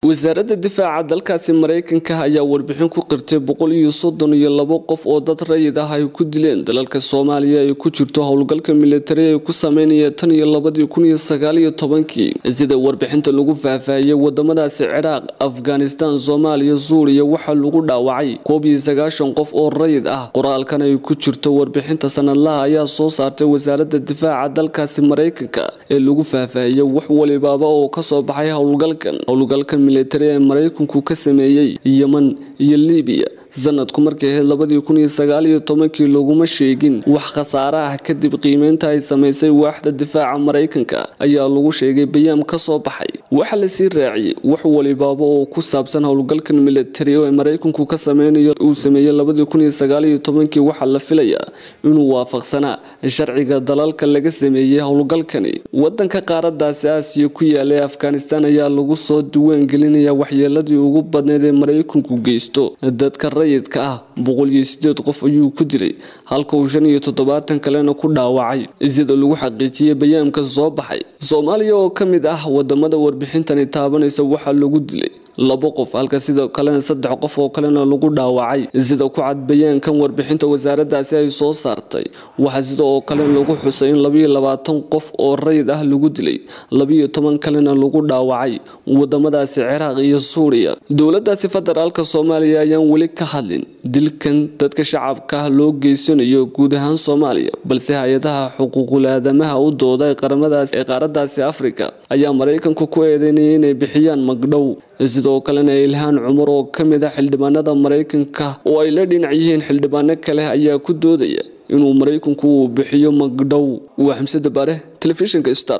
wasaaradda difaaca dalkaasi maraykanka ayaa warbixin ku qirtay boqol iyo soddon iyo labo qof oo dad rayid ah ay ku dileen dalalka soomaaliya ay ku jirto howlgalka militari ay ku sameynaya tan iyo labadii kun iyo sagaal iyo tobankii sida warbixinta lagu faahfaahiyey wadamadaasi ciraaq afghanistan soomaaliya suuriya waxaa lagu dhaawacay koob iyo sagaashan qof oo rayid ah qoraalkan ay ku jirto warbixinta sanadlaha ayaa soo saartay wasaaradda difaaca dalkaasi maraykanka ee lagu faahfaahiyey wax walibaaba oo kasoo baxay howlgalkan howlgalka militari ee maraykanku ka sameeyey yeman iyo libiya sanadku markay ahayd labadii kun iyo sagaal iyo tobankii laguma sheegin wax khasaare ah kadib qiimeynta ay samaysay waaxda difaaca maraykanka ayaa lagu sheegay bayaam ka soo baxay waxaa lasii raaciyey wax walibaaba oo ku saabsan howlgalkan militari ee maraykanku ka sameynayo uu sameeyey labadii kun iyo sagaal iyo tobankii waxaa la filayaa inuu waafaqsanaa sharciga dalalka laga sameeyey howlgalkani wadanka qaaradaasi aasiya ku yaalay afghanistan ayaa lagu soo duwaan gelinaya waxyeeladii ugu badneyd ee maraykanku geysto dadka rayidka ah boqol iyo sideed qof ayuu ku dilay halka uu shan iyo toddobaatan kalena ku dhaawacay sida lagu xaqiijiyey bayaamka soo baxay soomaaliya oo ka mid ah wadamada warbixintani taabanaysa waxaa lagu dilay labo qof halka sidoo kalena saddex qof oo kalena lagu dhaawacay sida ku cad bayaankan warbixinta wasaaradaasi ay soo saartay waxaa sidoo kale lagu xusay in labayo labaatan qof oo rayid ah lagu dilay labiyo toban kalena lagu dhaawacay wadamadaasi ciraaq iyo suuriya dowladaasi federaalka soomaaliya ayaan weli ka hadlin dilkan dadka shacabka ah loo geysanayo guud ahaan soomaaliya balse hay-adaha xuquuqul aadamaha u dooda ee qaaradaasi afrika ayaa maraykanku ku eedeynaya inay bixiyaan magdhow sidoo kalena ilhaan cumar oo ka mid ah xildhibaanada maraykanka oo ay la dhinac yihiin xildhibaano kale ayaa ku doodaya inuu maraykanku uu bixiyo magdhow waa xamsada bare telefishinka star